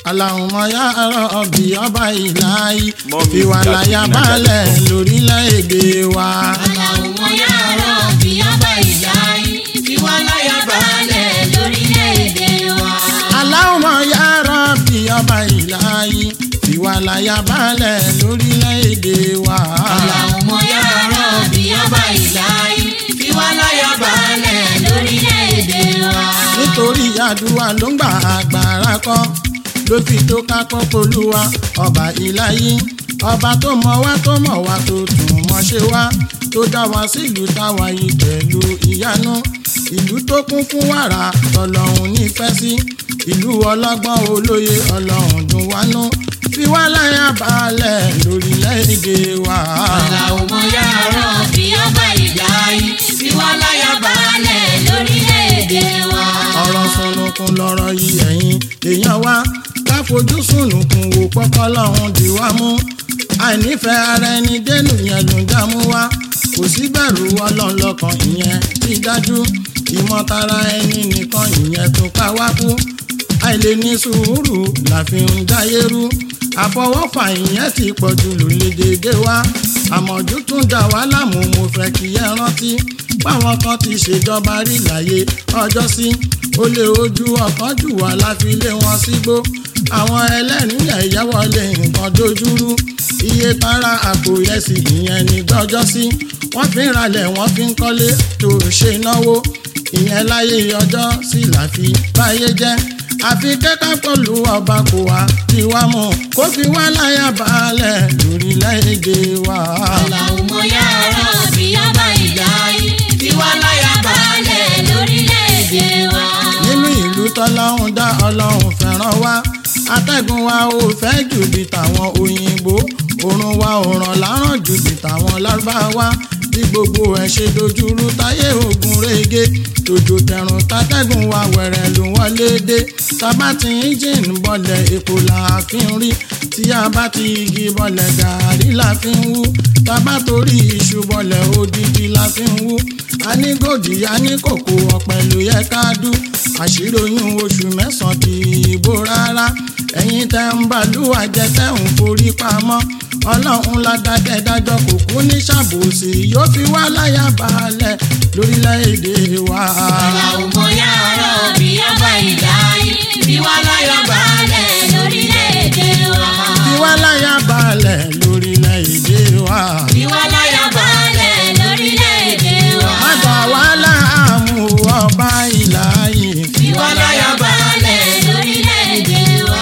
Allahumma ya Rabbi ọba ìlàyé Mọ́mí fi wà láyà Jáde balẹ̀ lórílẹ̀‐èdè wa. Allahumma ya Rabbi ọba ìlàyé fi wá láyà balẹ̀ lórílẹ̀‐èdè wa. Allahumma ya Rabbi ọba ìlàyé fi wà láyà balẹ̀ lórílẹ̀‐èdè wa. Allahumma ya Rabbi ọba ìlàyé fi wá láyà balẹ̀ lórílẹ̀‐èdè wa. nítorí àdúrà ló ń gbà agbára kọ́ ló fi tó kákọ́ polúwa ọba ìláyé ọba tó mọ wá tó mọ̀ wá tó tún mọ̀ ṣe wá tó dá wa sílùú táwa yìí pẹ̀lú ìyanu ìlú tó kún fún wàrà tọlọ́hun nífẹ̀ẹ́ sí ìlú ọlọ́gbọ́n olóye ọlọ́run dùn wánú fi wá láyà balẹ̀ lórílẹ̀‐èdè wa. Allahumma ya Rabbi ọba ìlàyé fi wá láyà balẹ̀ lórílẹ̀‐èdè wa. ọ̀rọ̀ sunukun lọ́rọ̀ yìí ẹ̀yin èèyàn wa ká fojú sunukun wò pọ́pọ́ lọ́hún di wá mú àìnífẹ̀ẹ́ ara ẹni dénú yẹn ló ń dààmú wa kò sí bẹ̀rù ọlọ́run lọ́kàn ìyẹn ti dájú ìmọ̀tara ẹni nìkan ìyẹn tó ká wá kú àìlè ní sùúrù la fi ń dáyé rú àfọwọ́fà ìyẹn ti pọ̀jù lólédèdè wa àmọ̀jù tún dà wá láàmú mo fẹ́ kí ẹ rántí báwọn kan ti ṣèjọba rí láyé ọjọ́ sí ó lé ojú ọkàn jù wá láfi lé wọn sígbó àwọn ẹlẹ́rìílẹ̀ ìyáwọlé nǹkan dojúrú iye tara àpò ìrẹsì ìyẹn ní gbọ́jọ́ sí wọ́n fi ń ralẹ̀ wọ́n fi ń kọ́lé tó ṣe náwó ìyẹn láyé ọjọ́ sí làfi báyé jẹ́ àfi kẹ́kọ̀ọ́ pẹ̀lú ọba kò wá tí wá mọ̀ kó fi wá láyà balẹ̀ lórílẹ̀‐èdè wa. Allahumma ya Rabbi ọba ìlàyé fi wá láyà balẹ̀ lórílẹ̀‐èdè wa. nínú ìlú tọ́lọ́hún dá ọlọ́run fẹ́ràn wá atẹ́gùn wa ò fẹ́ jù bí tàwọn òyìnbó òrùn wa ò ràn láràn jù bí tàwọn lárúbáwá bí gbogbo ẹ̀ ṣe dojúrú táyé ogun rege tòjò tẹ̀rùn tátẹ́gùn wa wẹ̀rẹ̀ ló wọlé dé tábà tí engine bọ̀lẹ̀ epo là á fi ń rí tí a bá ti igi bọ̀lẹ̀ gàárì la fi ń wú tábà torí iṣu bọ̀lẹ̀ odidi la fi ń wú a ní gòdì a ní kòkó ọ̀pẹ ló yẹ ká dú àṣírí oyún oṣù mẹ́sàn-án ti ìbò rárá ẹ̀yin tẹ́ ń bàlúwà jẹ tẹ́ ń forí pamọ́ ọlọ́run ládàkẹ́ dájọ́ kò kú ní ṣàbòsí yóò fi wá láyà balẹ̀ lórílẹ̀‐èdè wa. Allahumma ya Rabbi ọba ìlàyé fi wá láyà balẹ̀ lórílẹ̀‐èdè wa. fi wá láyà balẹ̀ lórílẹ̀‐èdè wa. fi wá láyà balẹ̀ lórílẹ̀‐èdè wa. má dà wá láàmú ọba ìlàyé. fi wá láyà balẹ̀ lórílẹ̀‐èdè wa.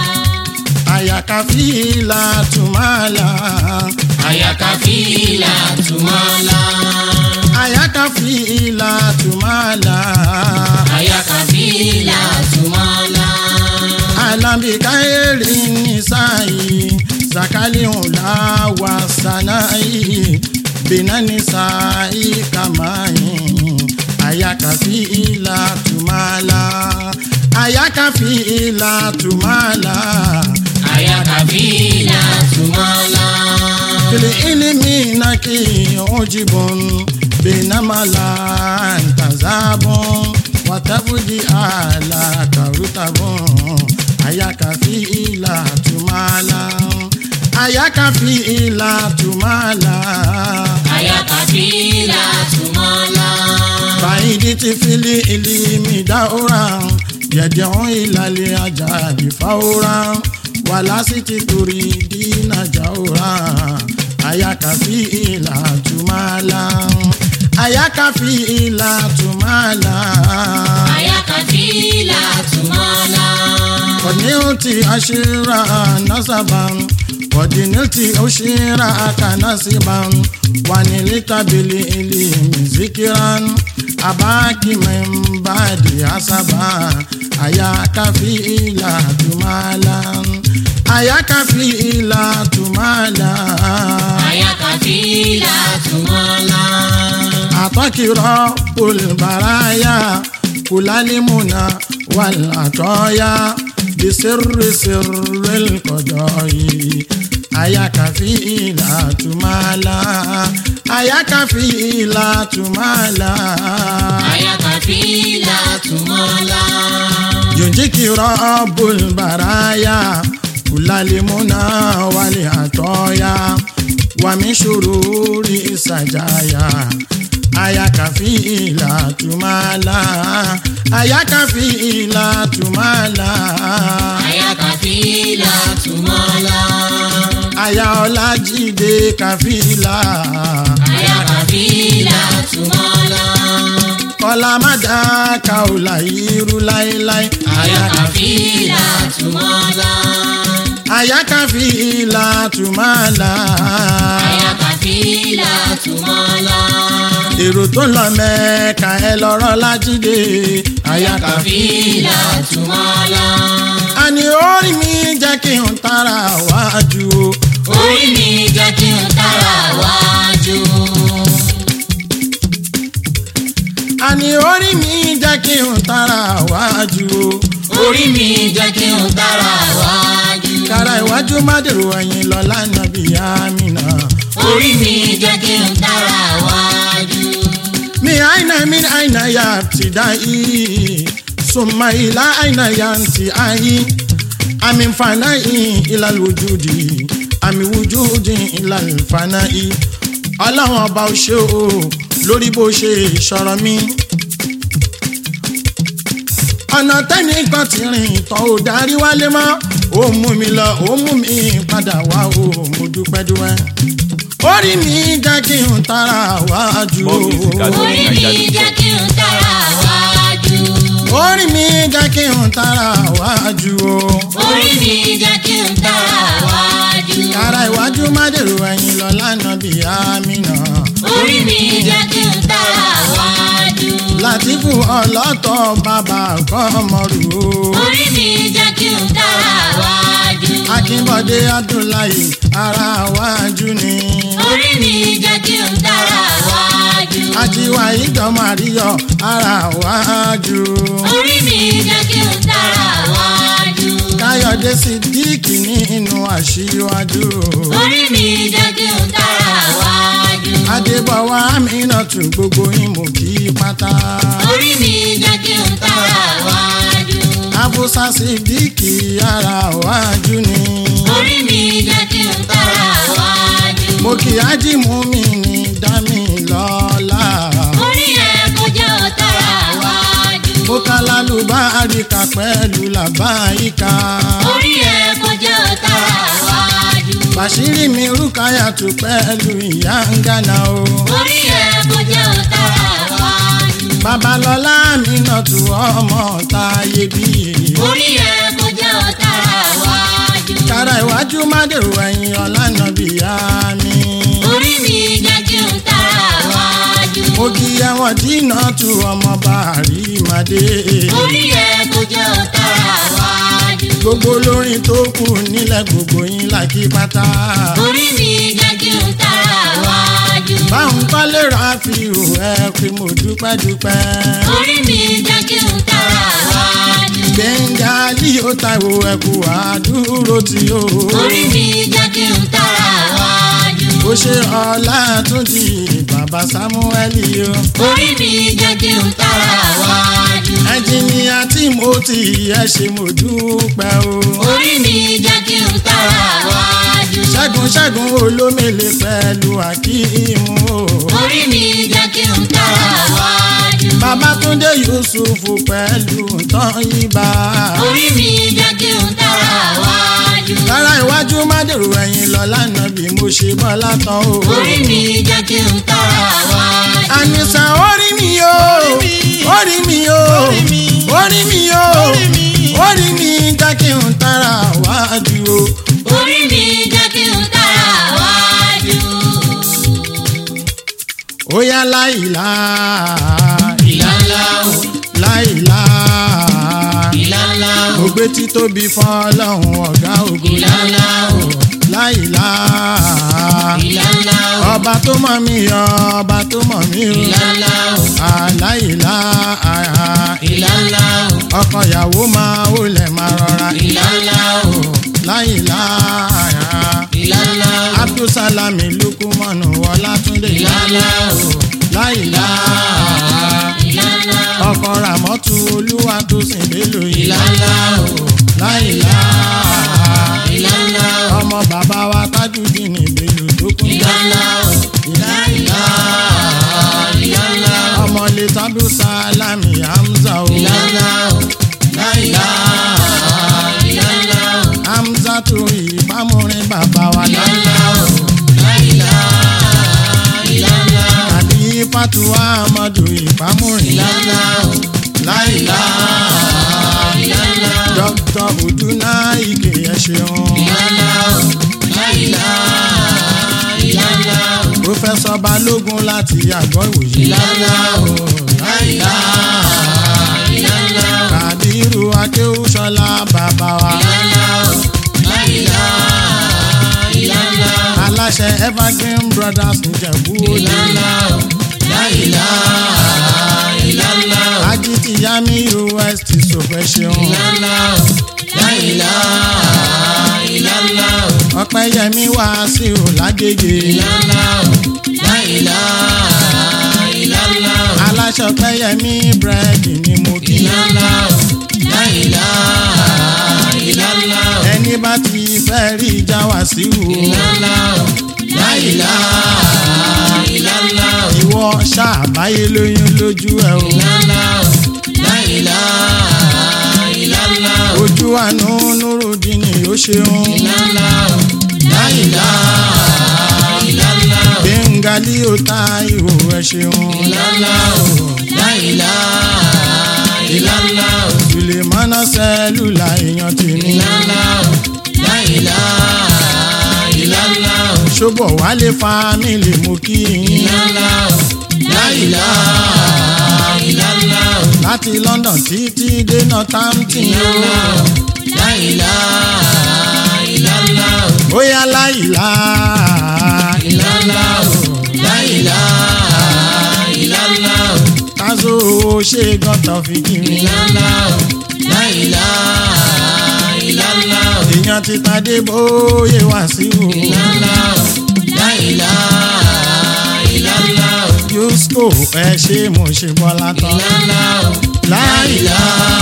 àyàkàfí làtúmọ̀lá. àyàkàfí làtúmọ̀lá. àyàkàfí làtúmọ̀lá. àyàkàfí làtúmọ̀lá. alambika eri nisai zakali hula wa sanai bina nisai kamai ayakafi ila tumala ayakafi ila tumala àyàkàfí làtúmọ̀lá. fili ilimi naki ujibun binamala ntazabun watafuji ala karutabun ayakafi ila tumala ayakafi ila tumala àyàkàfí làtúmọ̀lá. fàyídìtì fili ilimi daura yẹ̀dẹ̀hún ìlàlẹ̀ ajáde fáwọ́ra wàlásìtì torí dínà jáwòrà ayakafi ila tumala ayakafi ila tumala. àyàkàfí làtúmọ̀lá. Kọ̀díníùtì aṣíra nasaban kọ̀díníùtì aṣíra akanasiban wà ní lítàbílì ilé mìzíkìrán abáàkì mẹ́mbàdì asaba àyàkàfí ìlà tùmálà àyàkàfí ìlà tùmálà àyàkàfí làtúmọ̀lá. àtọ́kìrọ̀ olùbárayá kùlálímùnà wàlàtọ́yà bisirri sirril kọjọ́yì ayakafi ìlà tùmálà ayakafi ìlà tùmálà àyàkàfí làtúmọ̀lá. yunjiki rabbul baraya kulalimuna wali atoya wami shururi sajaya ayakafi ila tumala ayakafi ila tumala Ayakafila tumala. aya ọlájídé kàfílà Ayakafila tumala. kọlá mádàkà ò láyírú láéláé Ayakafila tumala. ayákàfílà tùmálà Ayakafila tumala. èrò tó lọ mẹ́ka ẹ lọ́rọ́ lájídé Ayakafila tumala. àní orí mi jẹ́ kí n tara wájú o. Orí mi jẹ́ kí n tara wájú. àní orí mi jẹ́ kí n tara wájú o. Orí mi jẹ́ kí n tara wájú. kára iwájú má dèrò ẹ̀yìn lọ lánàá bíi àmìnà. Orí mi jẹ́ kí n tara wájú. mi aina min aina ya ibtidai summa ila aina yanti ai amin fanai ila alwujudi ami wujudi ila alfanai ọlọ́run ọba ò ṣe o lórí bó ṣe ìṣọ̀rọ̀ mi ọ̀nà tẹ́nìkan ti rìn tán ò darí wálé mọ́ ó mú mi lọ ó mú mi padà wá o mo dúpẹ́ dúpẹ́ orí mi jẹ́ kí n tara wájú More music at Orí mi jẹ́ kí n tara wájú. orí mi jẹ́ kí n tara wájú o. Orí mi jẹ́ kí n tara wájú. kára iwájú má dèrò ẹ̀yìn lọ lánàá bí àmìnà. Orí mi jẹ́ kí n tara wájú. látìfù ọlọ́tọ̀ bàbá kọ́mọrù o. Orí mi jẹ́ kí n tara wájú. akínbọ̀dé abdullahi ara wájú ni. Orí mi jẹ́ kí n tara wájú. àtiwá ìjọmọ̀ àríyọ̀ ara wájú. Orí mi jẹ́ kí n tara wájú. káyọ̀dé sídìkì nínú àṣìwájú. Orí mi jẹ́ kí n tara wájú. adébọ̀wá àmìnà tún gbogbo ìmọ̀ kí pátá. Orí mi jẹ́ kí n tara wájú. afusa sídìkì ara wájú ni. Orí mi jẹ́ kí n tara wájú. mo kì í ájímú mi ní dámì lọ́la. Orí ẹ̀ kò jẹ́ ò tara wájú. mo ká lálùbáríkà pẹ̀lú làbáyíká. Orí ẹ̀ kò jẹ́ ò tara wájú. bàṣírí mi rúkàyà tù pẹ̀lú ìyá ń gánà o. Orí ẹ̀ kò jẹ́ ò tara wájú. babalọ́lá mi nà tù ọmọ táyé bí. Orí ẹ̀ kò jẹ́ ò tara wájú. kára iwájú má dèrò ẹ̀yìn ọ̀lànà bíyá mi. Orí mi jẹ́ kí n tara wájú. mo kí ẹwọn dínà tù ọmọ bàárí màdé. Orí ẹ̀ kò jẹ́ ò tara wájú. gbogbo olórin tó kù nílẹ̀ gbogbo yín làkí pátá. Orí mi jẹ́ kí n tara wájú. báwọn kọ́lé ra fi hù ẹ́ pé mo dúpẹ́ dúpẹ́. Orí mi jẹ́ kí n tara wájú. gbẹ̀ngà líò táwo ẹ̀kú àdúró tí ó. Orí mi jẹ́ kí n tara wájú. ó ṣe ọlá tún di bàbá sámúẹ́lì o. Orí mi jẹ́ kí n tara wájú. ẹnjìníà tí mo ti ẹ ṣe mo dúpẹ́ o. Orí mi jẹ́ kí n tara wájú. ṣẹ́gun ṣẹ́gun olómèlè pẹ̀lú akíìmù o. Orí mi jẹ́ kí n tara wájú. babatunde yusuf pẹ̀lú tọ́yìnbá. Orí mi jẹ́ kí n tara wájú. lára iwájú má dèrò ẹ̀yìn lọ lánàá bí mo ṣe bọ́lá tán o. Orí mi jẹ́ kí n tara wájú. àníṣà orí mi o orí mi o orí mi o orí mi jẹ́ kí n tara wájú o. Orí mi jẹ́ kí n tara wájú. ó yá láìlá Ìlàlá o, láìlá ìlàlá o, mo gbé títóbi fún ọlọ́run ọ̀gá ògo ìlàlá o, láìlá ìlàlá o, ọba tó mọ̀ mí ọba tó mọ̀ mí o ìlàlá o, àláìlá ìlàlá o, ọkọ ìyàwó máa ó lẹ̀ máa rọra ìlàlá o, láìlá ìlàlá o, abdulsalami lukumanu ọlátúndé ìlàlá o, láìlá ìlàlá o, ọkọ̀ ràmọ́tù olúwa tó sìn lélo ìlàlá o láìlá ìlàlá o ọmọ bàbá wa Tajudeen Bello tó kún ìlàlá o láìlá ìlàlá o ọmọ lè tábí sálámì Hamza o ìlàlá o láìlá ìlàlá o Hamza tó ìbámurin bàbá wa ìlàlá o láìlá ìlàlá o àbí fatuwa amadu ìbámurin ìlàlá o láìlá ìlàlá o dókítà Oduna Ige ẹ ṣeun ìlàlá o láìlá ìlàlá o pòfẹsọ Balógun láti àgọ́ ìwòye ìlàlá o láìlá ìlàlá o Kàbírù Akéwúsọlá bàbá wa ìlàlá o láìlá ìlàlá o aláṣẹ Evergreen Brothers Ìjẹ̀bú Òde ìlàlá o láìlá ìlàlá o ajitiyami West sọfẹ ṣeun ìlàlá o láìlá ìlàlá o Ọpẹ́yẹmí Wàsíù Lágége ìlàlá o láìlá ìlàlá o aláṣẹ Ọpẹ́yẹmí búrẹ́dì ni mo kí ìlàlá o láìlá ìlàlá o ẹni bá ti fẹ́ rí ìjà Wàsíù ìlàlá o láìlá ìlàlá o ìwọ ṣàbáyé lóyún lójú ẹ o ìlàlá o láìlá ìlàlá o ojú àánú Nurudeen ó ṣeun ìlàlá o láìlá ìlàlá o Bẹ́ńgálí ó ta ìhò ẹ ṣeun ìlàlá o láìlá ìlàlá o Sùlèmánà sẹ́lúlà èèyàn tèmi ìlàlá o láìlá ìlàlá o ṣọ́bọ̀ wálé fámìlì mo kí yín ìlàlá o láìlá ìlàlá o láti London títí dé Northampton ìlàlá o láìlá ìlàlá o bóyá láìlá ìlàlá o láìlá ìlàlá o tazo ṣe gọ́tọ̀ fi kí mi ìlàlá o láìlá ìlàlá o èèyàn ti tadé bóyé Wàsíù ìlàlá o láìlá ìlàlá o yusco ẹ ṣe mo ṣe bọ́lá tán ìlàlá o láìlá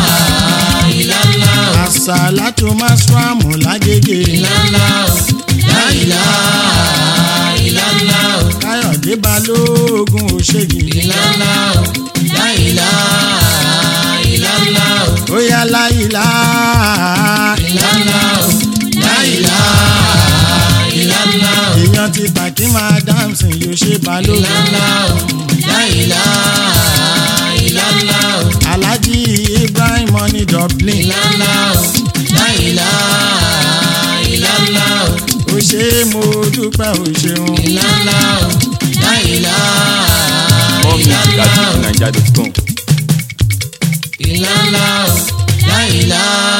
ìlàlá o àṣàlátú masramu lágége ìlàlá o láìlá ìlàlá o káyọ̀dé balógun òṣègì ìlàlá o láìlá ìlàlá o bóyá láìlá ìlàlá o láìlá ìlàlá o èèyàn ti pàkí máa dáǹsì yóò ṣe balógun ìlàlá o láìlá ìlàlá o alhaji ibrahim money dublin ìlàlá o láìlá ìlàlá o ó ṣe é mo dúpẹ́ ò ṣeun ìlàlá o láìlá More music at ìlàlá o fujininja.com. ìlàlá o láìlá